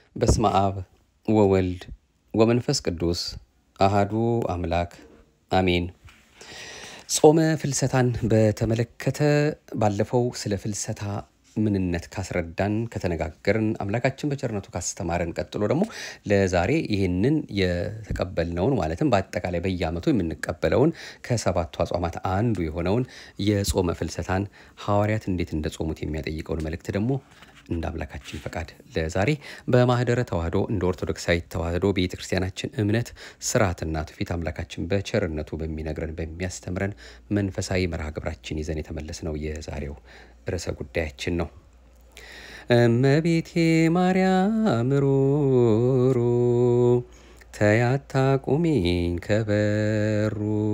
በስመ አብ ወወልድ ወመንፈስ ቅዱስ አሃዱ አምላክ አሜን። ጾመ ፍልሰታን በተመለከተ ባለፈው ስለ ፍልሰታ ምንነት ካስረዳን ከተነጋገርን አምላካችን በቸርነቱ ካስተማረን ቀጥሎ ደግሞ ለዛሬ ይህንን የተቀበልነውን ማለትም በአጠቃላይ በየዓመቱ የምንቀበለውን ከሰባቱ አጽዋማት አንዱ የሆነውን የጾመ ፍልሰታን ሐዋርያት እንዴት እንደጾሙት የሚያጠይቀውን መልእክት ደግሞ እንደ አምላካችን ፈቃድ ለዛሬ በማህደረ ተዋህዶ እንደ ኦርቶዶክሳዊት ተዋህዶ ቤተ ክርስቲያናችን እምነት ስርዓትና ትውፊት አምላካችን በቸርነቱ በሚነግረን በሚያስተምረን መንፈሳዊ መርሃ ግብራችን ይዘን የተመለስነው የዛሬው ርዕሰ ጉዳያችን ነው። እመቤቴ ማርያም ሩሩ ተያታ ቁሚኝ ከበሩ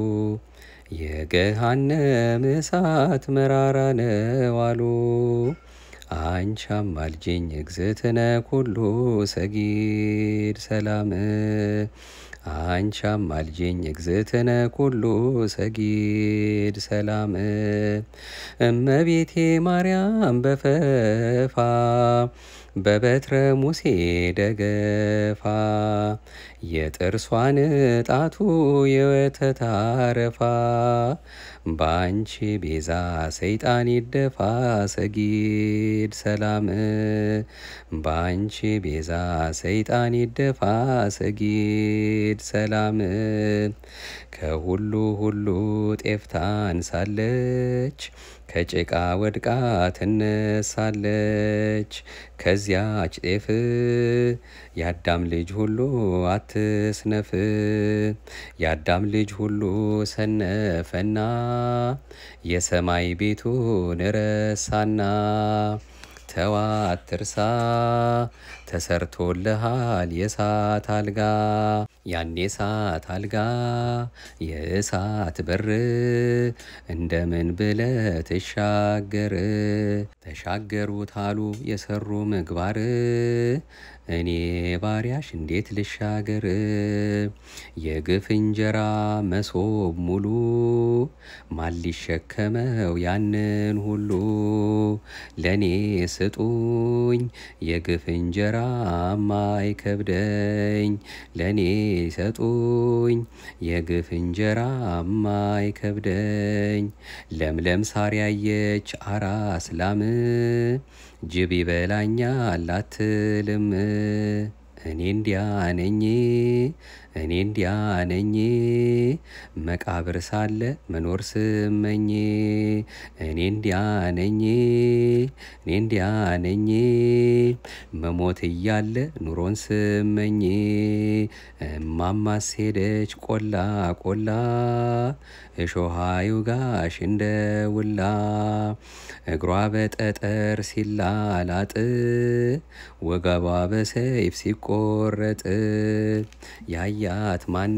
የገሃነም እሳት መራራ ነው አሉ። አንቺ አማልጅኝ እግዝእትነ ኩሉ ሰጊድ ሰላም አንቺ አማልጅኝ እግዝእትነ ኩሉ ሰጊድ ሰላም እመቤቴ ማርያም በፈፋ በበትረ ሙሴ ደገፋ የጥርሷን ጣቱ የወተት አረፋ በአንቺ ቤዛ ሰይጣን ይደፋ ሰጊድ ሰላም በአንቺ ቤዛ ሰይጣን ይደፋ ሰጊድ ሰላም ከሁሉ ሁሉ ጤፍ ታንሳለች ከጭቃ ወድቃ ትነሳለች። ከዚያች ጤፍ የአዳም ልጅ ሁሉ አትስነፍ። የአዳም ልጅ ሁሉ ሰነፈና የሰማይ ቤቱን ረሳና ተዋ አትርሳ ተሰርቶልሃል የእሳት አልጋ ያን የእሳት አልጋ የእሳት በር እንደምን ብለ ትሻገር ተሻገሩት አሉ የሰሩ ምግባር እኔ ባሪያሽ እንዴት ልሻገር የግፍ እንጀራ መሶብ ሙሉ ማን ሊሸከመው ያንን ሁሉ ለእኔ ስጡኝ የግፍ እንጀራ ማይከብደኝ ለእኔ ሰጡኝ የግፍ እንጀራ ማይከብደኝ ለምለም ሳር ያየች አራስ ላም ጅብ ይበላኛል አትልም እኔ እንዲያ ነኝ እኔ እንዲያ ነኝ መቃብር ሳለ መኖር ስመኝ እኔ እንዲያ ነኝ እኔ እንዲያ ነኝ መሞት እያለ ኑሮን ስመኝ እማማስ ሄደች ቆላ ቆላ እሾሃ ይውጋሽ እንደ ውላ እግሯ በጠጠር ሲላላጥ ወገቧ በሰይፍ ሲቆረጥ ያያት ማን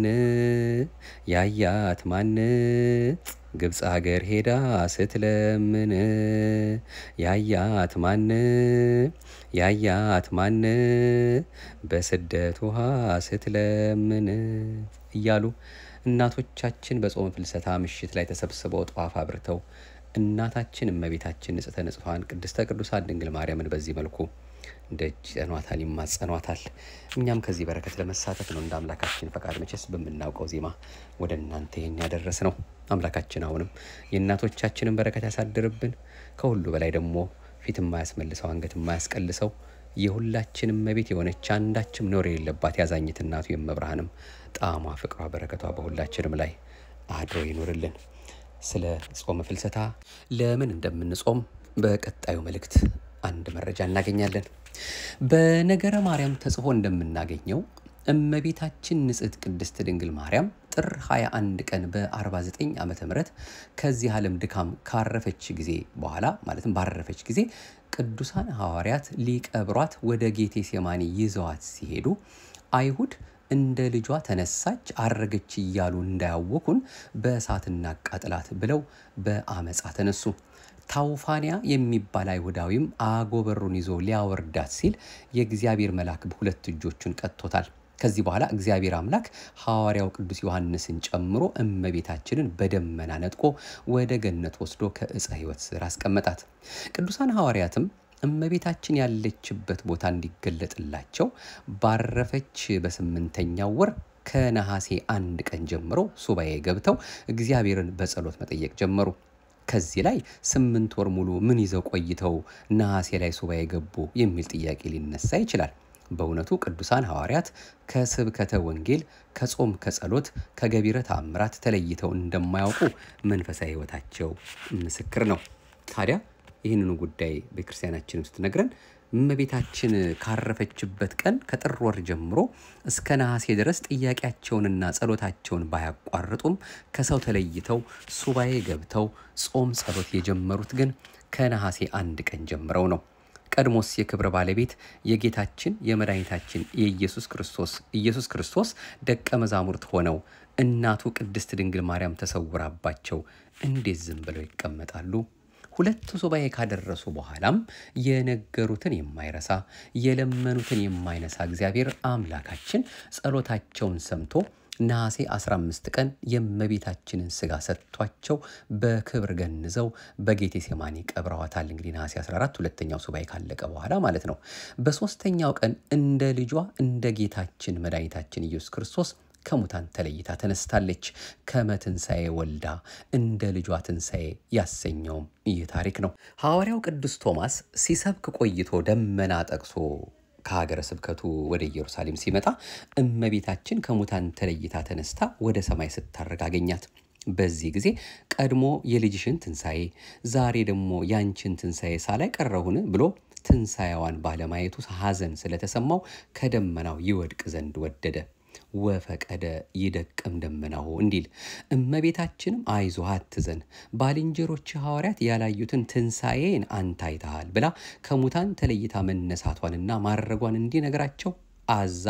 ያያት ማን ግብፅ ሀገር ሄዳ ስትለምን ያያት ማን ያያት ማን በስደት ውሃ ስትለምን እያሉ እናቶቻችን በጾም ፍልሰታ ምሽት ላይ ተሰብስበው ጧፍ አብርተው እናታችን እመቤታችን ንጽሕተ ንጹሐን ቅድስተ ቅዱሳን ድንግል ማርያምን በዚህ መልኩ ደጅ ይጠኗታል፣ ይማጸኗታል። እኛም ከዚህ በረከት ለመሳተፍ ነው እንደ አምላካችን ፈቃድ መቼስ በምናውቀው ዜማ ወደ እናንተ ይህን ያደረስ ነው። አምላካችን አሁንም የእናቶቻችንን በረከት ያሳድርብን። ከሁሉ በላይ ደግሞ ፊት የማያስመልሰው አንገት የማያስቀልሰው የሁላችንም እመቤት የሆነች አንዳችም ነውር የሌለባት ያዛኝት እናቱ የመብርሃንም ጣዕሟ፣ ፍቅሯ፣ በረከቷ በሁላችንም ላይ አድሮ ይኑርልን። ስለ ጾመ ፍልሰታ ለምን እንደምንጾም በቀጣዩ መልእክት አንድ መረጃ እናገኛለን። በነገረ ማርያም ተጽፎ እንደምናገኘው እመቤታችን ንጽሕት ቅድስት ድንግል ማርያም ጥር 21 ቀን በ49 ዓመተ ምህረት ከዚህ ዓለም ድካም ካረፈች ጊዜ በኋላ ማለትም ባረፈች ጊዜ ቅዱሳን ሐዋርያት ሊቀብሯት ወደ ጌቴ ሴማኒ ይዘዋት ሲሄዱ አይሁድ እንደ ልጇ ተነሳች አረገች እያሉ እንዳያወኩን በእሳት እናቃጥላት ብለው በአመፃ ተነሱ። ታውፋንያ የሚባል አይሁዳዊም አጎበሩን ይዞ ሊያወርዳት ሲል የእግዚአብሔር መልአክ በሁለት እጆቹን ቀጥቶታል። ከዚህ በኋላ እግዚአብሔር አምላክ ሐዋርያው ቅዱስ ዮሐንስን ጨምሮ እመቤታችንን በደመና ነጥቆ ወደ ገነት ወስዶ ከዕፀ ሕይወት ስር አስቀመጣት። ቅዱሳን ሐዋርያትም እመቤታችን ያለችበት ቦታ እንዲገለጥላቸው ባረፈች በስምንተኛው ወር ከነሐሴ አንድ ቀን ጀምሮ ሱባኤ ገብተው እግዚአብሔርን በጸሎት መጠየቅ ጀመሩ። ከዚህ ላይ ስምንት ወር ሙሉ ምን ይዘው ቆይተው ነሐሴ ላይ ሱባኤ ገቡ የሚል ጥያቄ ሊነሳ ይችላል። በእውነቱ ቅዱሳን ሐዋርያት ከስብከተ ወንጌል፣ ከጾም፣ ከጸሎት፣ ከገቢረ ተአምራት ተለይተው እንደማያውቁ መንፈሳዊ ሕይወታቸው ምስክር ነው። ታዲያ ይህንኑ ጉዳይ ቤተክርስቲያናችን ውስጥ ነግረን እመቤታችን ካረፈችበት ቀን ከጥር ወር ጀምሮ እስከ ነሐሴ ድረስ ጥያቄያቸውንና ጸሎታቸውን ባያቋርጡም ከሰው ተለይተው ሱባኤ ገብተው ጾም ጸሎት የጀመሩት ግን ከነሐሴ አንድ ቀን ጀምረው ነው። ቀድሞስ የክብር ባለቤት የጌታችን የመድኃኒታችን የኢየሱስ ክርስቶስ ኢየሱስ ክርስቶስ ደቀ መዛሙርት ሆነው እናቱ ቅድስት ድንግል ማርያም ተሰውራባቸው እንዴት ዝም ብለው ይቀመጣሉ? ሁለት ሱባኤ ካደረሱ በኋላም የነገሩትን የማይረሳ የለመኑትን የማይነሳ እግዚአብሔር አምላካችን ጸሎታቸውን ሰምቶ ነሐሴ 15 ቀን የእመቤታችንን ስጋ ሰጥቷቸው በክብር ገንዘው በጌቴ ሴማኒ ቀብረዋታል። እንግዲህ ነሐሴ 14 ሁለተኛው ሱባኤ ካለቀ በኋላ ማለት ነው። በሦስተኛው ቀን እንደ ልጇ እንደ ጌታችን መድኃኒታችን ኢየሱስ ክርስቶስ ከሙታን ተለይታ ተነስታለች። ከመትንሣኤ ወልዳ እንደ ልጇ ትንሣኤ ያሰኘውም ይህ ታሪክ ነው። ሐዋርያው ቅዱስ ቶማስ ሲሰብክ ቆይቶ ደመና ጠቅሶ ከሀገረ ስብከቱ ወደ ኢየሩሳሌም ሲመጣ እመቤታችን ከሙታን ተለይታ ተነስታ ወደ ሰማይ ስታርግ አገኛት። በዚህ ጊዜ ቀድሞ የልጅሽን ትንሣኤ ዛሬ ደግሞ ያንቺን ትንሣኤ ሳላይ ቀረሁን ብሎ ትንሣኤዋን ባለማየቱ ሐዘን ስለተሰማው ከደመናው ይወድቅ ዘንድ ወደደ። ወፈቀደ ይደቅም ደመናሁ እንዲል እመቤታችንም አይዞህ አትዘን፣ ባልንጀሮች ሐዋርያት ያላዩትን ትንሣኤን አንተ አይተሃል ብላ ከሙታን ተለይታ መነሳቷንና ማድረጓን እንዲነግራቸው አዛ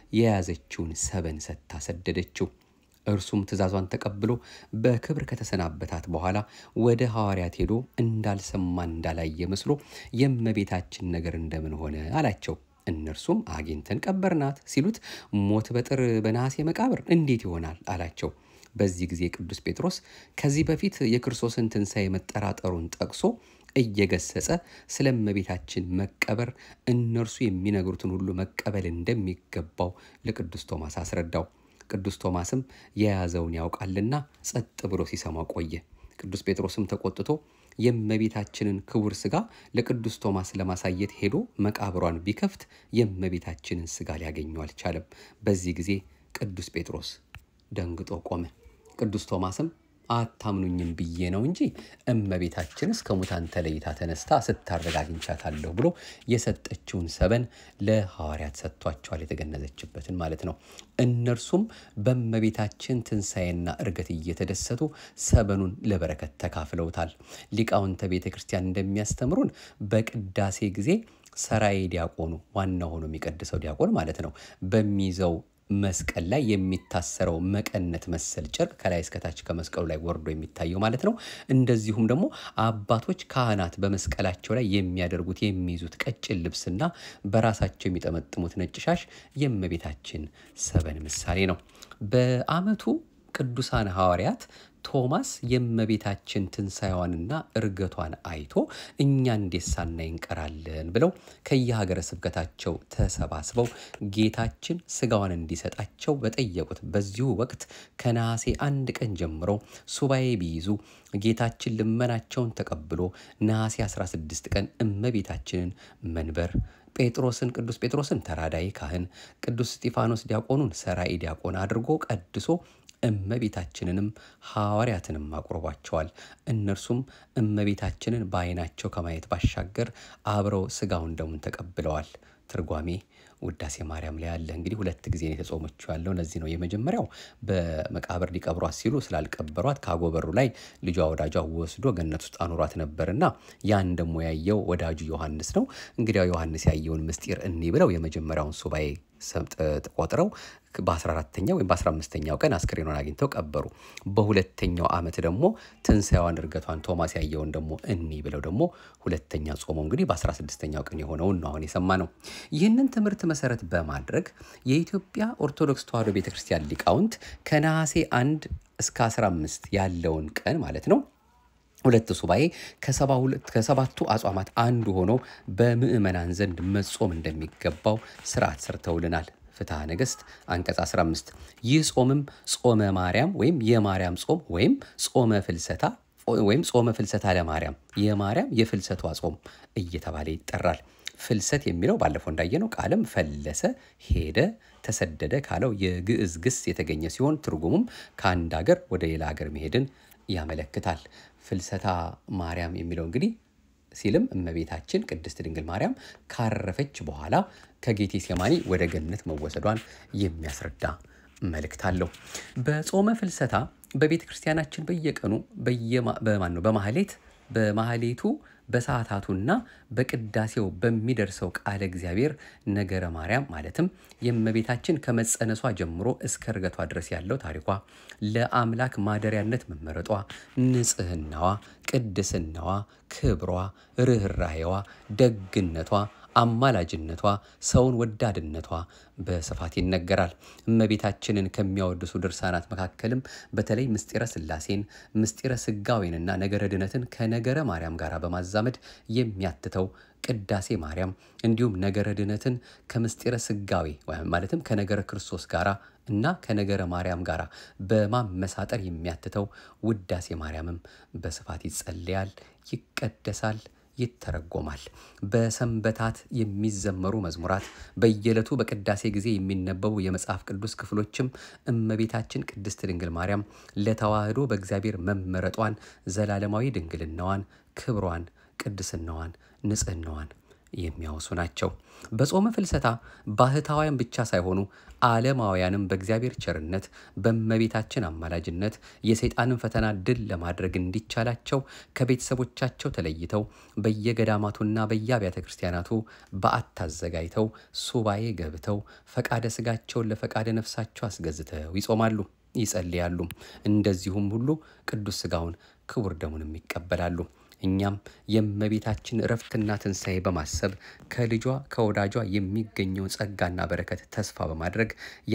የያዘችውን ሰበን ሰጥታ ሰደደችው። እርሱም ትእዛዟን ተቀብሎ በክብር ከተሰናበታት በኋላ ወደ ሐዋርያት ሄዶ እንዳልሰማ እንዳላየ መስሎ የእመቤታችን ነገር እንደምን ሆነ አላቸው። እነርሱም አግኝተን ቀበርናት ሲሉት ሞት በጥር በነሐሴ መቃብር እንዴት ይሆናል አላቸው። በዚህ ጊዜ ቅዱስ ጴጥሮስ ከዚህ በፊት የክርስቶስን ትንሣኤ መጠራጠሩን ጠቅሶ እየገሰጸ ስለ እመቤታችን መቀበር እነርሱ የሚነግሩትን ሁሉ መቀበል እንደሚገባው ለቅዱስ ቶማስ አስረዳው። ቅዱስ ቶማስም የያዘውን ያውቃልና ጸጥ ብሎ ሲሰማው ቆየ። ቅዱስ ጴጥሮስም ተቆጥቶ የእመቤታችንን ክቡር ሥጋ ለቅዱስ ቶማስ ለማሳየት ሄዶ መቃብሯን ቢከፍት የእመቤታችንን ሥጋ ሊያገኘው አልቻለም። በዚህ ጊዜ ቅዱስ ጴጥሮስ ደንግጦ ቆመ። ቅዱስ ቶማስም አታምኑኝም ብዬ ነው እንጂ እመቤታችንስ ከሙታን ተለይታ ተነስታ ስታረግ አግኝቻታለሁ ብሎ የሰጠችውን ሰበን ለሐዋርያት ሰጥቷቸዋል። የተገነዘችበትን ማለት ነው። እነርሱም በእመቤታችን ትንሣኤና እርገት እየተደሰቱ ሰበኑን ለበረከት ተካፍለውታል። ሊቃውንተ ቤተ ክርስቲያን እንደሚያስተምሩን በቅዳሴ ጊዜ ሰራዬ ዲያቆኑ ዋና ሆኖ የሚቀድሰው ዲያቆን ማለት ነው በሚይዘው መስቀል ላይ የሚታሰረው መቀነት መሰል ጨርቅ ከላይ እስከታች ከመስቀሉ ላይ ወርዶ የሚታየው ማለት ነው። እንደዚሁም ደግሞ አባቶች ካህናት በመስቀላቸው ላይ የሚያደርጉት የሚይዙት ቀጭን ልብስና በራሳቸው የሚጠመጥሙት ነጭ ሻሽ የእመቤታችን ሰበን ምሳሌ ነው። በዓመቱ ቅዱሳን ሐዋርያት ቶማስ የእመቤታችን ትንሣኤዋንና እርገቷን አይቶ እኛ እንዴት ሳናይ እንቀራለን ብለው ከየሀገረ ስብከታቸው ተሰባስበው ጌታችን ሥጋዋን እንዲሰጣቸው በጠየቁት በዚሁ ወቅት ከነሐሴ አንድ ቀን ጀምሮ ሱባኤ ቢይዙ ጌታችን ልመናቸውን ተቀብሎ ነሐሴ 16 ቀን እመቤታችንን መንበር ጴጥሮስን ቅዱስ ጴጥሮስን ተራዳይ ካህን ቅዱስ እስጢፋኖስ ዲያቆኑን ሰራኢ ዲያቆን አድርጎ ቀድሶ እመቤታችንንም ሐዋርያትንም አቁርቧቸዋል። እነርሱም እመቤታችንን በዓይናቸው ከማየት ባሻገር አብረው ሥጋውን ደሙን ተቀብለዋል። ትርጓሜ ውዳሴ ማርያም ላይ ያለ እንግዲህ ሁለት ጊዜ ነው የተጾመችው ያለው ለዚህ ነው። የመጀመሪያው በመቃብር ሊቀብሯት ሲሉ ስላልቀበሯት ከአጎበሩ ላይ ልጇ ወዳጇ ወስዶ ገነት ውስጥ አኑሯት ነበርና ያን ደግሞ ያየው ወዳጁ ዮሐንስ ነው። እንግዲያው ዮሐንስ ያየውን ምስጢር እኒ ብለው የመጀመሪያውን ሱባኤ ቆጥረው በ14ተኛው ወይም በ15ተኛው ቀን አስክሬኗን አግኝተው ቀበሩ። በሁለተኛው ዓመት ደግሞ ትንሣኤዋን እርገቷን ቶማስ ያየውን ደግሞ እኒ ብለው ደግሞ ሁለተኛ ጾመው እንግዲህ በ16ተኛው ቀን የሆነውን ነው አሁን የሰማ ነው። ይህንን ትምህርት መሰረት በማድረግ የኢትዮጵያ ኦርቶዶክስ ተዋሕዶ ቤተክርስቲያን ሊቃውንት ከነሐሴ 1 እስከ 15 ያለውን ቀን ማለት ነው ሁለት ሱባኤ ከሰባቱ አጽዋማት አንዱ ሆኖ በምዕመናን ዘንድ መጾም እንደሚገባው ስርዓት ሰርተውልናል። ፍትሐ ነገሥት አንቀጽ 15 ይህ ጾምም ጾመ ማርያም ወይም የማርያም ጾም ወይም ጾመ ፍልሰታ ወይም ጾመ ፍልሰታ ለማርያም የማርያም የፍልሰቷ ጾም እየተባለ ይጠራል። ፍልሰት የሚለው ባለፈው እንዳየነው ቃልም ፈለሰ፣ ሄደ፣ ተሰደደ ካለው የግዕዝ ግስ የተገኘ ሲሆን ትርጉሙም ከአንድ ሀገር ወደ ሌላ ሀገር መሄድን ያመለክታል። ፍልሰታ ማርያም የሚለው እንግዲህ ሲልም እመቤታችን ቅድስት ድንግል ማርያም ካረፈች በኋላ ከጌቴ ሴማኒ ወደ ገነት መወሰዷን የሚያስረዳ መልእክት አለው። በጾመ ፍልሰታ በቤተ ክርስቲያናችን በየቀኑ በማን ነው በማህሌት በማህሌቱ በሰዓታቱና በቅዳሴው በሚደርሰው ቃለ እግዚአብሔር ነገረ ማርያም ማለትም የእመቤታችን ከመጸነሷ ጀምሮ እስከ እርገቷ ድረስ ያለው ታሪኳ፣ ለአምላክ ማደሪያነት መመረጧ፣ ንጽህናዋ፣ ቅድስናዋ፣ ክብሯ፣ ርኅራሄዋ፣ ደግነቷ አማላጅነቷ ሰውን ወዳድነቷ በስፋት ይነገራል። እመቤታችንን ከሚያወድሱ ድርሳናት መካከልም በተለይ ምስጢረ ሥላሴን ምስጢረ ስጋዌንና ነገረ ድነትን ከነገረ ማርያም ጋር በማዛመድ የሚያትተው ቅዳሴ ማርያም እንዲሁም ነገረ ድነትን ከምስጢረ ስጋዌ ማለትም ከነገረ ክርስቶስ ጋራ እና ከነገረ ማርያም ጋር በማመሳጠር የሚያትተው ውዳሴ ማርያምም በስፋት ይጸለያል፣ ይቀደሳል ይተረጎማል። በሰንበታት የሚዘመሩ መዝሙራት፣ በየዕለቱ በቅዳሴ ጊዜ የሚነበቡ የመጽሐፍ ቅዱስ ክፍሎችም እመቤታችን ቅድስት ድንግል ማርያም ለተዋህዶ በእግዚአብሔር መመረጧን፣ ዘላለማዊ ድንግልናዋን፣ ክብሯን፣ ቅድስናዋን፣ ንጽህናዋን የሚያወሱ ናቸው። በጾመ ፍልሰታ ባህታውያን ብቻ ሳይሆኑ ዓለማውያንም በእግዚአብሔር ቸርነት በእመቤታችን አማላጅነት የሰይጣንን ፈተና ድል ለማድረግ እንዲቻላቸው ከቤተሰቦቻቸው ተለይተው በየገዳማቱና በየአብያተ ክርስቲያናቱ በዓት አዘጋጅተው ሱባኤ ገብተው ፈቃደ ስጋቸውን ለፈቃደ ነፍሳቸው አስገዝተው ይጾማሉ፣ ይጸልያሉ። እንደዚሁም ሁሉ ቅዱስ ስጋውን ክቡር ደሙንም ይቀበላሉ። እኛም የእመቤታችን እረፍትና ትንሣኤ በማሰብ ከልጇ ከወዳጇ የሚገኘውን ጸጋና በረከት ተስፋ በማድረግ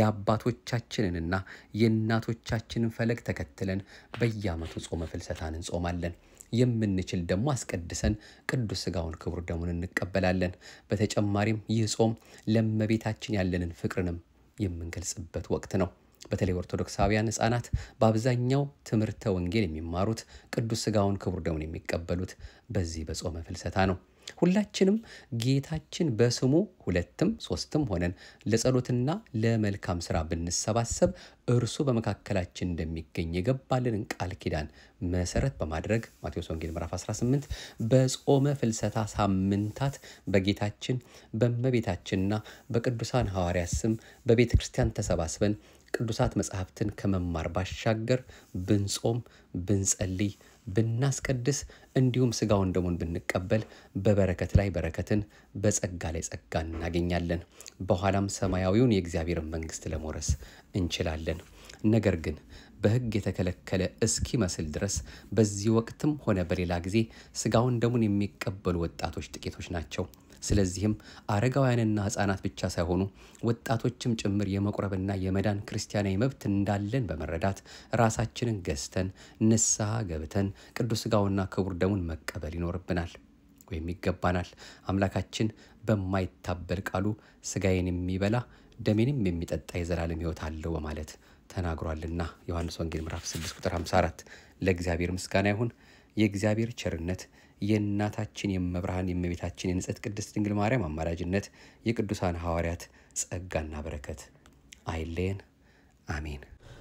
የአባቶቻችንንና የእናቶቻችንን ፈለግ ተከትለን በየዓመቱ ጾመ ፍልሰታን እንጾማለን። የምንችል ደግሞ አስቀድሰን ቅዱስ ስጋውን ክቡር ደሙን እንቀበላለን። በተጨማሪም ይህ ጾም ለእመቤታችን ያለንን ፍቅርንም የምንገልጽበት ወቅት ነው። በተለይ ኦርቶዶክሳውያን ሕፃናት በአብዛኛው ትምህርተ ወንጌል የሚማሩት ቅዱስ ስጋውን ክቡር ደሙን የሚቀበሉት በዚህ በጾመ ፍልሰታ ነው። ሁላችንም ጌታችን በስሙ ሁለትም ሶስትም ሆነን ለጸሎትና ለመልካም ስራ ብንሰባሰብ እርሱ በመካከላችን እንደሚገኝ የገባልንን ቃል ኪዳን መሰረት በማድረግ ማቴዎስ ወንጌል ምዕራፍ 18 በጾመ ፍልሰታ ሳምንታት በጌታችን በእመቤታችንና በቅዱሳን ሐዋርያት ስም በቤተ ክርስቲያን ተሰባስበን ቅዱሳት መጽሐፍትን ከመማር ባሻገር ብንጾም ብንጸልይ ብናስቀድስ እንዲሁም ስጋውን ደሙን ብንቀበል በበረከት ላይ በረከትን በጸጋ ላይ ጸጋ እናገኛለን። በኋላም ሰማያዊውን የእግዚአብሔርን መንግሥት ለመውረስ እንችላለን። ነገር ግን በሕግ የተከለከለ እስኪመስል ድረስ በዚህ ወቅትም ሆነ በሌላ ጊዜ ስጋውን ደሙን የሚቀበሉ ወጣቶች ጥቂቶች ናቸው። ስለዚህም አረጋውያንና ሕፃናት ብቻ ሳይሆኑ ወጣቶችም ጭምር የመቁረብና የመዳን ክርስቲያናዊ መብት እንዳለን በመረዳት ራሳችንን ገዝተን ንስሐ ገብተን ቅዱስ ሥጋውና ክቡር ደሙን መቀበል ይኖርብናል ወይም ይገባናል። አምላካችን በማይታበል ቃሉ ሥጋዬን የሚበላ ደሜንም የሚጠጣ የዘላለም ሕይወት አለው በማለት ተናግሯልና ዮሐንስ ወንጌል ምዕራፍ 6 ቁጥር 54። ለእግዚአብሔር ምስጋና ይሁን። የእግዚአብሔር ቸርነት የእናታችን የመብርሃን የእመቤታችን የንጽሕት ቅድስት ድንግል ማርያም አማላጅነት የቅዱሳን ሐዋርያት ጸጋና በረከት አይለየን። አሜን።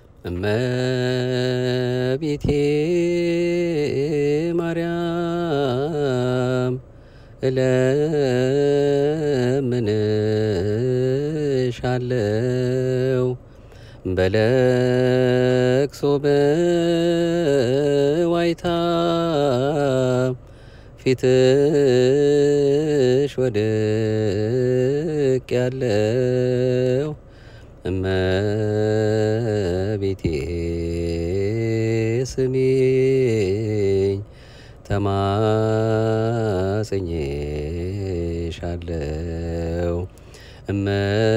እመቤቴ ማርያም እለምንሻለው በለቅሶ በዋይታ ፊትሽ ወድቅ ያለው እመቤቴ ስሚኝ ተማጽኜሻለው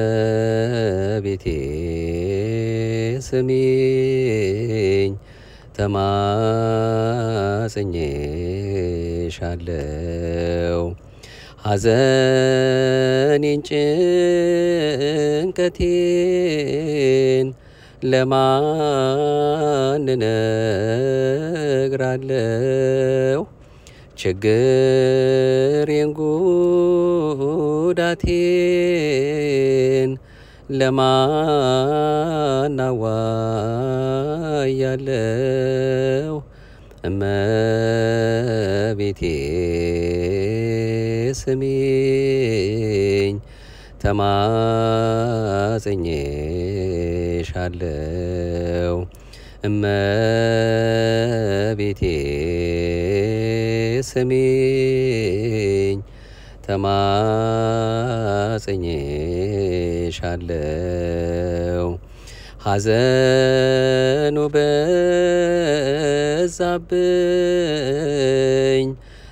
እመቤቴ ስሚኝ ተማጽኜሻለው ሐዘኔን ጭንቀቴን ለማን እነግራለው? ችግሬን ጉዳቴን ለማን አዋያለው? እመቤቴ ስሚኝ ተማጽኜሻለው እመቤቴ ስሚኝ ተማጽኜሻለው ሐዘኑ በዛብኝ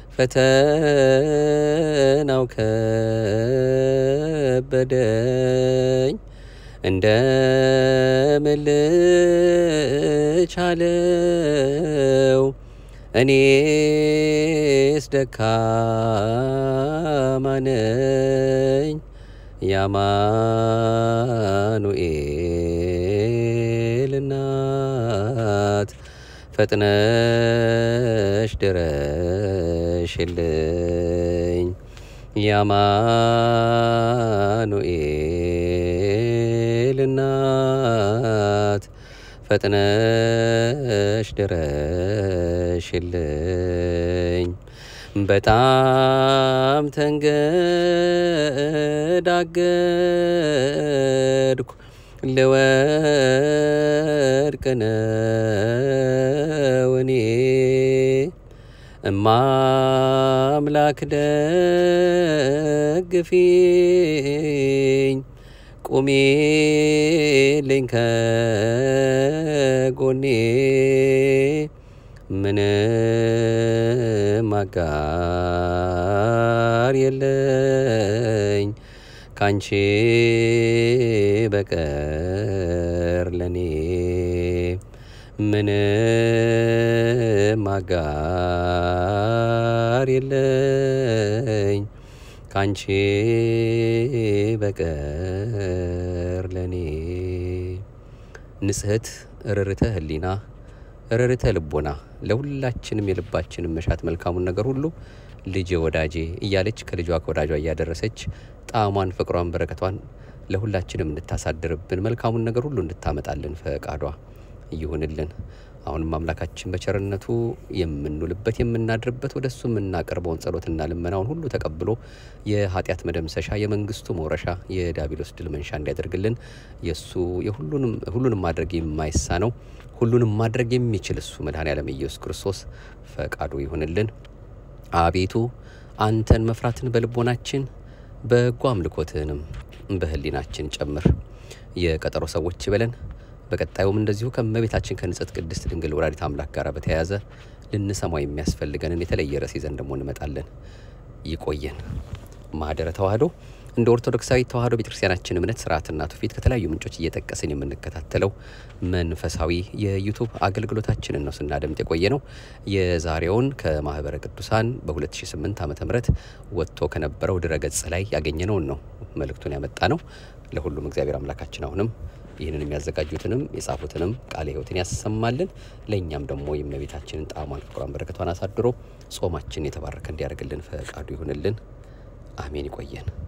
ፈተናው ከበደኝ እንደምን ልቻለው እኔስ ደካማ ነኝ የአማኑኤል እናት ፈጥነሽ ድረሽልኝ የአማኑኤል እናት ፈጥነሽ ድረሽልኝ በጣም ተንገዳገድኩ ልወድቅ ነው እኔ እማምላክ ደግፊኝ ቁሚልኝ ከጎኔ ምንም አጋር የለኝ ካንቺ በቀር ለኔ ምንም አጋር የለኝ ካንቺ በቀር ለኔ ንጽሕት ርርተ ህሊና ርርተ ልቦና ለሁላችንም የልባችንን መሻት መልካሙን ነገር ሁሉ ልጄ ወዳጄ እያለች ከልጇ ከወዳጇ እያደረሰች ጣዕሟን ፍቅሯን በረከቷን ለሁላችንም እንድታሳድርብን መልካሙን ነገር ሁሉ እንድታመጣልን ፈቃዷ ይሁንልን። አሁንም አምላካችን በቸርነቱ የምንውልበት የምናድርበት ወደ እሱ የምናቀርበውን ጸሎትና ልመናውን ሁሉ ተቀብሎ የኃጢአት መደምሰሻ የመንግስቱ መውረሻ የዲያብሎስ ድል መንሻ እንዲያደርግልን የእሱ የሁሉንም ሁሉንም ማድረግ የማይሳነው ሁሉንም ማድረግ የሚችል እሱ መድኃኔዓለም ኢየሱስ ክርስቶስ ፈቃዱ ይሁንልን። አቤቱ አንተን መፍራትን በልቦናችን በጎ አምልኮትህንም በህሊናችን ጨምር። የቀጠሮ ሰዎች በለን። በቀጣዩም እንደዚሁ ከእመቤታችን ከንጽሕት ቅድስት ድንግል ወላዲተ አምላክ ጋር በተያያዘ ልንሰማው የሚያስፈልገንን የተለየ ርዕስ ይዘን ደግሞ እንመጣለን። ይቆየን። ማህደረ ተዋህዶ እንደ ኦርቶዶክሳዊ ተዋህዶ ቤተክርስቲያናችን እምነት ስርዓትና ትውፊት ከተለያዩ ምንጮች እየጠቀስን የምንከታተለው መንፈሳዊ የዩቱብ አገልግሎታችንን ነው ስናደምጥ የቆየ ነው። የዛሬውን ከማህበረ ቅዱሳን በ2008 ዓ ም ወጥቶ ከነበረው ድረገጽ ላይ ያገኘነውን ነው መልእክቱን ያመጣ ነው። ለሁሉም እግዚአብሔር አምላካችን አሁንም ይህንን የሚያዘጋጁትንም የጻፉትንም ቃለ ሕይወትን ያሰማልን። ለእኛም ደግሞ የእመቤታችንን ጣዕሟን ፍቅሯን በረከቷን አሳድሮ ጾማችን የተባረከ እንዲያደርግልን ፈቃዱ ይሁንልን። አሜን። ይቆየን።